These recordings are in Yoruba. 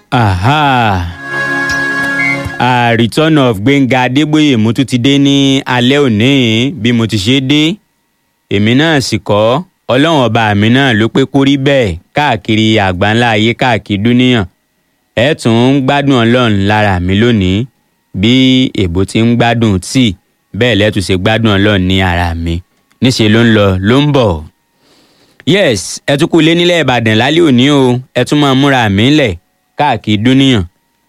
aha a return of gbẹ̀ngà adébóyè mo tún ti dé ní alẹ́ òní bí mo ti ṣe dé èmi náà sì kọ́ ọlọ́run ọba mi náà ló pé kó rí bẹ́ẹ̀ káàkiri àgbáńlá ayé káàkiri dúníyàn ẹ tún ń gbádùn ọlọ́run lára mi lónìí bí èbó ti ń gbádùn tíì bẹ́ẹ̀ lẹ́tù ṣe gbádùn ọlọ́run ní ara mi níṣẹ́ ló ń lọ ló ń bọ̀ yes ẹ tún kú ilé nílẹ̀ ìbàdàn lálẹ́ òní o ẹ tún máa múra mi lẹ̀ káàkiri dúníyàn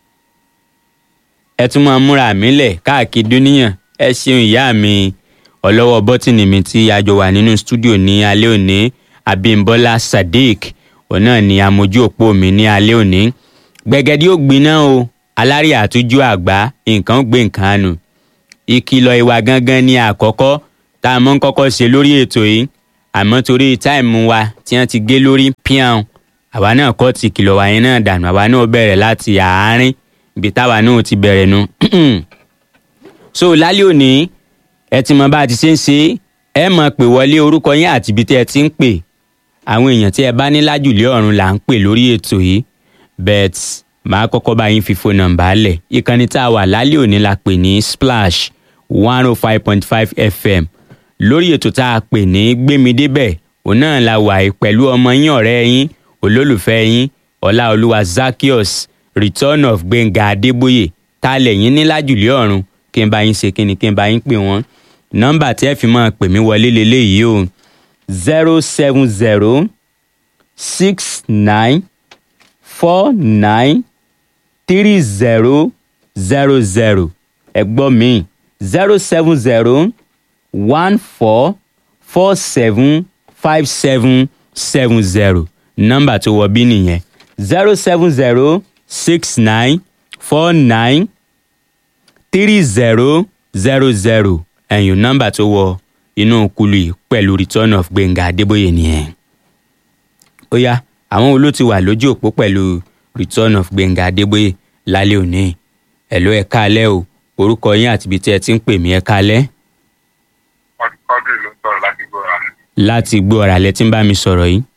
ẹ tún máa múra mi lẹ̀ káàkiri dúníyàn ẹ ṣeun ìyá mi ọlọ́wọ́ bọ́tìnì mi tí a jọ wà nínú stúdíò ní alẹ́ òní abímbọ́lá sadiq òun náà ni amójú òpó mi ní alẹ́ òní gbẹ̀gẹ́dí ó gbiná o alárì àtújú àgbá nǹkan ó gbé nǹkan nù ìkìlọ̀ ìwà gangan ni àkọ́kọ́ tá a mọ́ ń kọ́kọ́ ṣe lórí ètò yìí àmọ́ torí táìmù wa tí wọ́n ti gé lórí píàn àwa náà kọ́ ti kìlọ̀ wá yẹn náà dànù àwa náà bẹ̀rẹ̀ láti àárín ibi táwa náà ti bẹ̀rẹ̀ nu. so lálẹ́ òní ẹ ti mọ bá a ti ṣe ń ṣe ẹ mọ̀ pé wọlé orúkọ yín àti ibi tí ẹ ti ń pè àwọn èèyàn tí ẹ bá ní lájùlé ọ̀run là ń pè lórí ètò yìí bet màá kọ́kọ́ bá yín fi fóònù nọ́mbà lẹ̀ ìkànnì tá a wà lálẹ́ òní la pè ní splash one oh five point five fm lórí ètò tá a pè ní gbémidébẹ̀ òun náà la wà yìí pẹ̀lú ọmọ yín ọ̀rẹ́ yín olólùfẹ́ yín ọláolúwa zakios return of gbẹ̀ngà adébóyè tá a lẹ̀ yín ní lájùlé ọ̀run kí n bá yín ṣe kíni kí n bá yín pè wọ́n nọ́mbà tí ẹ fi máa pè mí wọlé leléyìí o zero seven zero six nine four nine three zero zero zero ẹ̀gbọ́n mi zero seven zero one four four seven five seven seven zero nọ́mbà tó wọ bí nìyẹn zero seven zero six nine four nine three zero zero zero ẹ̀yìn nọ́mbà tó wọ inú kulu yìí pẹ̀lú return of gbẹ̀ngà adébóyè nìyẹn. ó yá àwọn wo ló ti wà lójú òpó pẹ̀lú return of gbẹ̀ngà adébóyè lálẹ́ òní ẹ̀ ló ẹ̀ káalẹ́ o orúkọ yín àti ibi tí ẹ ti ń pè mí ẹ̀ káalẹ́ ọdún ló ń sọ̀rọ̀ láti gbọ́ra. láti gbọ́ ọ̀rọ̀ alẹ́ tí ń bá mi sọ̀rọ̀ yìí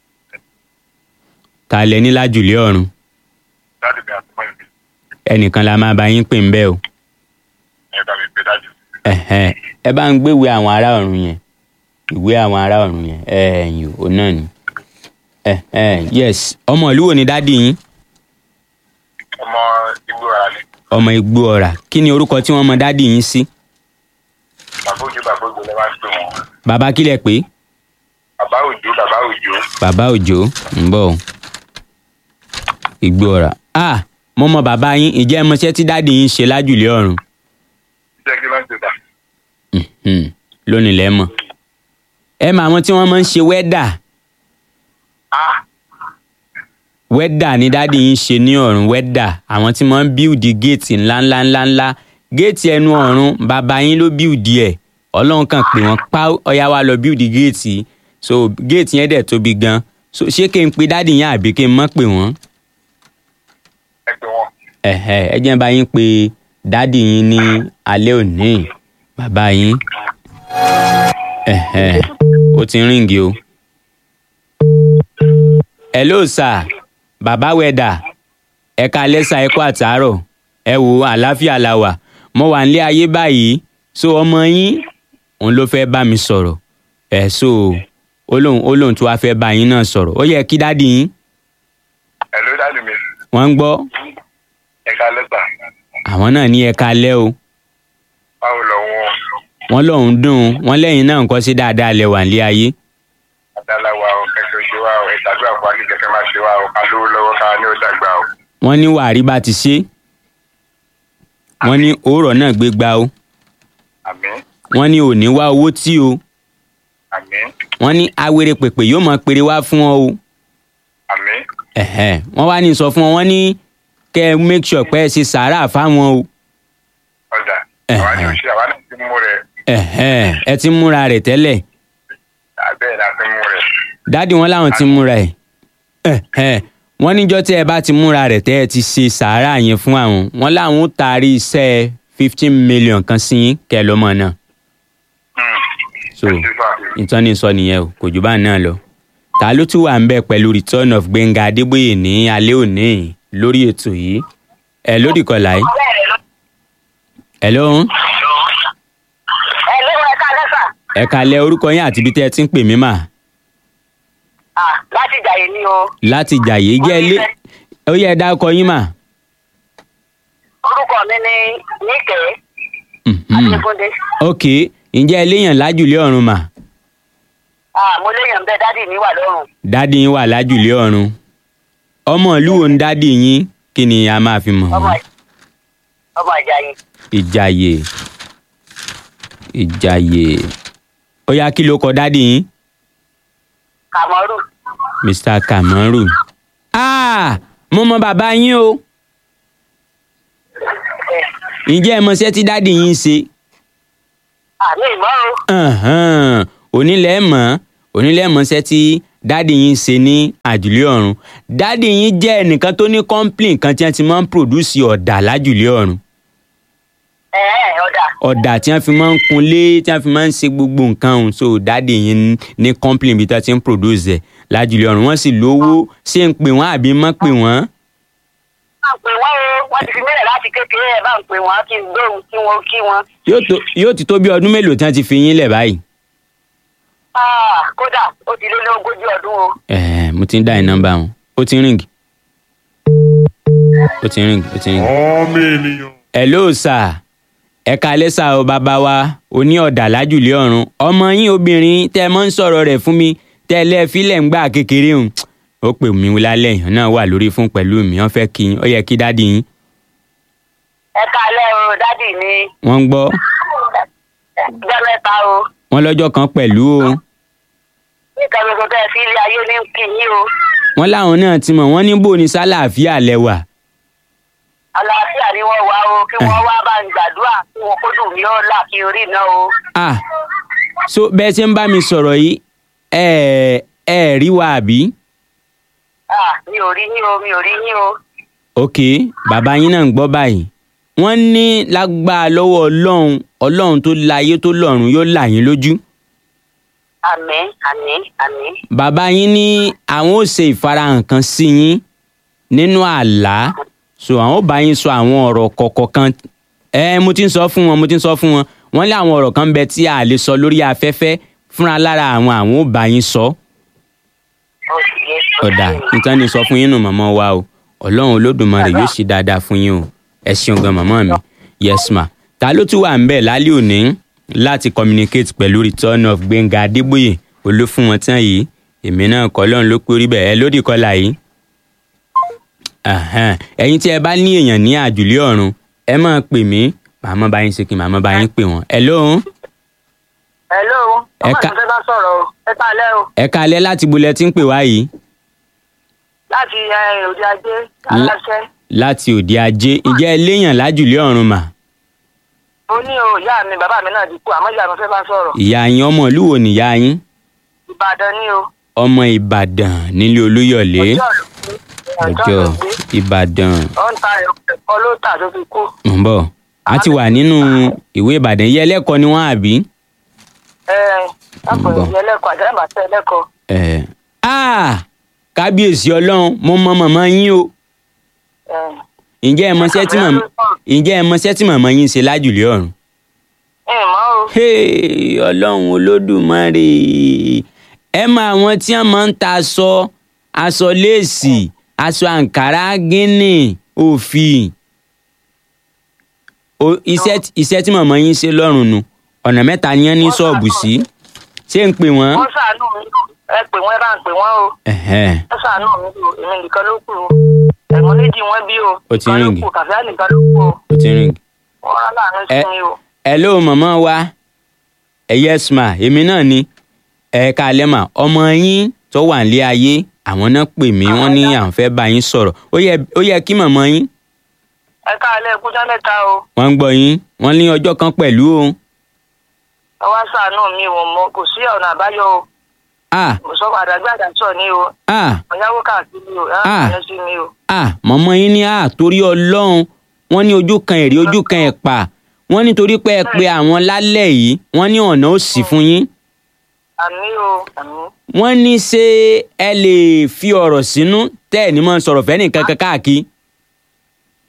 ta lẹ ní lájùlé ọ̀run dáàdì mi àti mọ́ ìbí ẹnìkan la máa bá yín pè ń bẹ́ẹ̀ o ẹ bá mi pè dájú. ẹ̀hẹ́n, ẹ bá ń gbéwèé àwọn ará ọ̀run yẹn ìwé àwọn ará ọ̀run yẹn ẹ̀yìn ò náà ni ẹ̀hẹ́n, yes ọmọ ìlú wo ni dádì yín ọmọ igbó ara ni ọmọ igbó ọ̀rà kí ni orúkọ tí wọ́n mọ dádì yín sí bàbá òjò bàbá òjò lè máa ń pè wọ́n. bàbá kílẹ̀ pé bàbá òjò bàbá òjò bàbá òjò ń bọ̀ o. igbó ọ̀rà ah mo mọ bàbá yín ìjẹ́ ẹ mọṣẹ́ tí dádì yín ṣe lájùlé ọ̀run jẹ́ kí ló ń ṣe tà. Mhm, lónìí lẹ́ mọ̀ ẹ mọ àwọn tí wọ́n máa ń ṣe wẹ́dà á wẹ́dà ni dádì yín ṣe ní ọ̀run wẹ́dà àwọn tí wọ́n ń bíùdì géètì ńláńlá ńláńlá géètì ẹnu ọ̀run bàbá yín ló bíùdì ẹ̀ ọlọ́run kan pè wọ́n pa ọ̀yá wa lọ bíùdì géètì so géètì yẹn dẹ̀ tóbi gan so ṣé kí n pe dádì yín àbí kí n mọ̀ pè wọ́n ẹ pè wọ́n. ẹ̀hẹ́ ẹ jẹ́ n bá yín pe dádì yín ní alẹ́ òní bàbá yín ẹ̀hẹ́ ó ti ń ríǹgì o. hello sir bàbá wẹ̀dà ẹ̀ka lẹ́sà ẹ̀kọ́ àtàárọ̀ ẹ wo àlàáfíà la wà mo wà nílé ayé báyìí so ọmọ yín òun ló fẹ́ bá mi sọ̀rọ̀ ẹ̀ so ó lóun ó lóun tó wá fẹ́ bá yín náà sọ̀rọ̀ ó yẹ kí dádì yín ẹ ló dáàdì mi wọ́n ń gbọ́ ẹ ká lẹ́tà àwọn náà ní ẹ̀ka lẹ́ o báwo lọ wọn wọ́n lóun dùn ún wọ́n lẹ́yìn náà nǹkan sí dáadáa lẹ wà nílé ayé àdàlà wa o kẹsàn ṣe wa o ìtàdúrà fún wa kí kẹkẹ máa ṣe wa o ká lówó lọ́wọ́ ká ní ó dàgbà o. wọ́n ní wàrí bá ti ṣe wọ́n ní òórọ̀ náà gbé gbá o àmín wọ́n ní òní wá owó tí o àmín wọ́n ní awere pèpè yóò máa pèrè wá fún ọ o àmín ẹ̀hẹ́ wọ́n wá ní sọ fún ọ wọ́n ní kẹ́ ẹ make sure pé ẹ ṣe sàárà fáwọn o ọ̀dà Ẹ̀hẹ̀. àwa ni òṣì àwa náà ti mú rẹ̀ ẹ̀hẹ́ ẹ ti múra rẹ̀ tẹ́lẹ̀ abẹ́ẹ̀ la ti mú rẹ̀ dádì wọn làwọn ti múra ẹ̀ ẹ̀hẹ́ wọ́n níjọ́ tí ẹ bá ti múra rẹ̀ tẹ́ ẹ ti ṣe sàárà yẹn fún àwọn wọ́n làwọn ó taari iṣẹ́ fifteen million kan sí yín kẹ́ ẹ lọ́mọ náà so ìtọ́ni sọ nìyẹn o kò jù bá náà lọ ta ló tún wà ń bẹ pẹ̀lú return of gbẹ̀ngà adébóyè ní alẹ́ òní lórí ètò yìí ẹ lódì kọlà yìí ẹ lóhun ẹ ló ẹ ká lẹ́sà. ẹ kalẹ̀ orúkọ yín àti ibi tẹ́ ẹ ti ń pè mí mà Ah, láti jàyè ni o. láti jàyè jẹ́ ilé ó yẹ ẹ dárúkọ yín mà. orúkọ mi ni níkẹ́ Mhm. adéfúndé. ok ǹjẹ́ ẹ léèyàn lájùlé ọ̀run mà Ah, mo léèyàn bẹ́ẹ̀ dádì mi wà lọ́rùn. dádì yín wà lájùlé ọ̀run ọmọ ìlú wo ń dádì yín kí ni a máa fi mọ̀ ọmọ wọ́n? ọmọ ìjàyè. ìjàyè ìjàyè ó yá kí ló kọ dádì yín kàmọ́rù. mr kamaru ah mo mọ bàbá yín o ǹjẹ́ ẹ mọṣẹ́ tí dádì yín ń ṣe àmì ìmọ̀ o. Ẹ̀hẹ́n, onílẹ̀ mọ̀ onílẹ̀ mọ̀ṣẹ́ tí dádì yín ń ṣe ní àjùlé ọ̀run dádì yín jẹ́ ẹnìkan tó ní complain kan tí wọ́n ti máa ń produce ọ̀dà lájùlé ọ̀run ẹ ẹ ọ̀dà. ọ̀dà tí wọ́n fi máa ń kunlé tí wọ́n fi máa ń ṣe gbogbo nǹkan ọ̀hún so dádì yín ní complain bí tí wọ́n ti ń produce ẹ̀ lájùlé ọ̀run wọ́n sì lówó ṣé ń pè wọ́n àbí mọ́ pè wọ́n. bá ń pè wọ́n o wọ́n ti fi mílẹ̀ láti kékeré ẹ̀ bá ń pè wọ́n kí n gbóhùn kí wọ́n kí wọ́n. yóò tó yóò ti tó bí ọdún mélòó tí wọ́n ti fi yín lẹ̀ báyìí. Ah, kódà ó ti lé ní ogójì ọdún o. ẹ̀ẹ́ mo ti ń dá ẹ̀ nọ́mbà wọn ó ti ń ring ó ti ń ring ó ti ń ring. ọmọ ènìyàn. hello sir ẹ kalẹ́ sà o bàbá wa oní ọ̀dà lájùlé ọ̀run ọmọ yín obìnrin tẹ́ ẹ mọ́ ń sọ̀rọ̀ rẹ̀ fún mi tẹ́ ẹ lẹ́ẹ̀fílẹ̀ ń gbà kékeré hùn ó pè mí lálẹ́ yìí náà wà lórí fún pẹ̀lú mi wọ́n fẹ́ kí yín ó yẹ kí dádì yín ẹ kalẹ́ o dádì mi. wọ́n ń gbọ́ jẹ́ mẹ́ta o. wọ́n lọ́jọ́ kan pẹ̀lú o nǹkan gbogbo tẹ́ ẹ fi ilé ayé ní kí yín o. wọ́n láwọn náà ti mọ̀ wọ́n ní bò ní sálàáfíà lẹ́wà àlàáfíà ni wọ́n wá o kí wọ́n wá bá ń gbàdúrà kí wọ́n kójú mi ó là kí orí náà o. ah so bẹ́ẹ̀ ṣe ń bá mi sọ̀rọ̀ yìí ẹ ẹ rí wa àbí Ah, mi ò rí yín o mi ò rí yín o. ok bàbá yín náà ń gbọ́ báyìí wọ́n ní lágbára lọ́wọ́ ọlọ́run ọlọ́run tó láyé tó lọ́run yóò là yín lójú àmín àmín àmín. bàbá yín ní àwọn ò ṣe ìfarahàn kan sí yín nínú àlá so àwọn ò bá yín sọ àwọn ọ̀rọ̀ kọ̀ọ̀kan kan ẹ mo ti ń sọ fún wọn mo ti ń sọ fún wọn wọ́n lé àwọn ọ̀rọ̀ kan ń bẹ tí a lè sọ lórí afẹ́fẹ́ fúnra lára àwọn àwọn ò bá yín sọ ó sì yé ó sì ọ̀dà yé. nítorí ní sọ fún yín nù màmá wa o ọlọ́run olódùmarè yóò ṣe dáadáa fún yín o ẹ ṣeun gan màmá mi yes ma ta ló tún wà ń bẹ̀ lálẹ́ òní láti communicate pẹ̀lú return of gbẹ̀ngà adébóyè olófún wọn tán yìí èmi náà kọ́ lọ́run ló pé orí bẹ̀ ẹ lódì kọ́là yìí Ahan. ẹ̀yin tí ẹ bá ní èèyàn ní àjùlé ọ̀run ẹ máa pè mí màmá bá yín ṣe kí màmá bá yín pè wọ́n ẹ lóhùn hello Ẹ ọmọ ká- ìfẹ́ bá sọ̀rọ̀ o ẹ kalẹ́ o ẹ kalẹ́ láti bolẹ̀ tí ń pè wá yìí láti eh, òde ajé La- aláṣẹ. láti òde ajé ǹjẹ́ ẹ léèyàn lájùlé ọ̀run mà ó ní o ìyá mi bàbá mi náà ti kú àmọ́ ìyá mi fẹ́ bá sọ̀rọ̀ ìyá yín ọmọ ìlú wo nìyá yín ìbàdàn ni o. ọmọ ìbàdàn nílé olúyọ̀lé ọjọ́ ìbàdàn ó ń ta ẹ̀kọ́ ló tà tó fi kú. mọ̀ ń bọ̀ a ti wà nínú ìwé ìbàdàn yẹ ẹlẹ́kọ̀ọ́ ni wọ́n àbí. ẹ lápò Ń bọ̀. ìyẹn ẹlẹ́kọ̀ọ́ àjẹ́rẹ́bà tẹ ẹlẹ́kọ̀ọ́. ẹ̀ ah kábíyèsí ọlọ́run mo mọ màmá yín o ẹ ǹjẹ́ ẹ mọṣẹ́ tí màmá ǹjẹ́ ẹ mọṣẹ́ tí màmá yín ṣe lájùlé ọ̀run. ẹ mọ̀ o. Hey, ọlọ́run olódùmarè ẹ mọ àwọn tí wọ́n máa ń ta aṣọ aṣọ léèsì aṣọ àǹkárá gíní òfì O- iṣẹ́ tí- iṣẹ́ tí màmá yín ṣe lọ́rùn nu ọ̀nà mẹ́ta ni wọ́n ní ṣọ́ọ̀bù sí ṣé ń pè wọ́n. wọ́n ṣàánú mi ẹ pè wọ́n ẹ bá ń pè wọ́n o. Ẹ̀hẹ́n. wọ́n ṣàánú mi o èmi nìkan ló kù o. ẹ̀gbọ́n méjì wọ́n bí o. Ó ti nìkan ló ríǹgì. kù kàfíà nìkan ló kù o. ó ti rìn. wọ́n rán láàánú sí Ẹ- mi o. hello màmá wa ẹ yes ma èmi náà ni ẹ káalẹ́ mà ọmọ yín tó wà nílé ayé àwọn náà pè mí wọ́n ní àwọn fẹ́ bá yín sọ̀rọ̀ ó yẹ ó yẹ kí màmá yín ẹ káàlẹ́ ẹkújọ́ mẹ́ta o. wọ́n ń gbọ́ yín wọ́n ní ọjọ́ kan pẹ̀lú o ẹ wá ṣàánú mi o mo kò sí ọ̀nà àbáyọ o. ah mo sọ àdàgbé àdàsọ ni o. ah ọ̀yáwó káàkiri o ẹ Ah. rán sí mi o. ah màmá yín ní ah torí ọlọ́run wọ́n ní ojú kan èrè ojú kan ẹ̀pà wọ́n ní torí pé ẹ pé àwọn lálẹ́ yìí wọ́n ní ọ̀nà ó sì fún yín àmì o àmì. wọ́n ní ṣé ẹ lè fi ọ̀rọ̀ sínú tẹ́ ẹ̀ ní mọ́ sọ̀rọ̀ fẹ́ nìkan kan káàkiri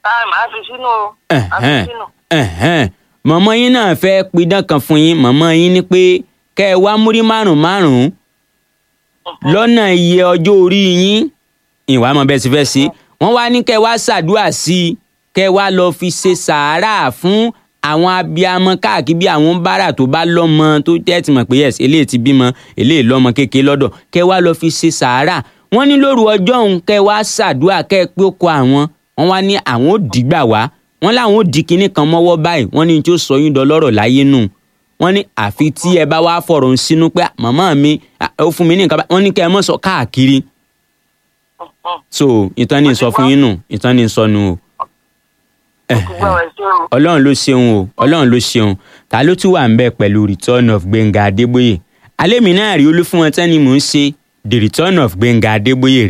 táì máa fi sínú o máa fi Ẹ̀hẹ́n, sínú. ẹ̀hẹ́n. mọ̀mọ́ yín náà fẹ́ pidán kan fún yín mọ̀mọ́ yín ní pé kẹ́ ẹ wá múrí márùn márùn lọ́nà iye ọjọ́ orí yín ìwà mọ̀ bẹ́ẹ̀ sì fẹ́ sí wọ́n wá ní kẹ́ ẹ wá ṣàdúrà sí i kẹ́ ẹ wá lọ fi ṣe sàárà fún àwọn abiyamọ káàkiri bí àwọn bára tó bá lọ́mọ tó tẹ́tì mọ̀ pé yes eléyìí ti bímọ eléyìí lọ́mọ kékeré lọ́dọ̀ kẹ́ ẹ wá lọ fi ṣe sàárà wọ́n ní lóru ọjọ́ òun kẹ́ ẹ wá ṣàdúrà kẹ́ ẹ pé ó kọ àwọn wọ́n wá ní àwọn ò dìgbà wá wọ́n láwọn ò di kinní kan mọ́wọ́ báyìí wọ́n ní tí ó sọ yín dọlọ́rọ̀ láyé nù wọ́n ní àfi tí ẹ bá wá fọ̀rọ̀ ń sínú pé "Ah, màmá mi ah, ó fún mi ní nǹkan báyìí wọ́n ní kẹ́ ẹ mọ̀ sọ káàkiri so ìtàn ní sọ fún yín nù ìtàn ní sọ nù o gbogbo ẹ̀ ṣe o. ọlọ́run ló ṣeun o ọlọ́run ló ṣeun ta ló tún wà ń bẹ̀ pẹ̀lú return of gbẹ̀ngà adébóyè alẹ́ mi náà rí olúfúnwọn tẹ́ni mò ń ṣe the return of gbẹ̀ngà adébóyè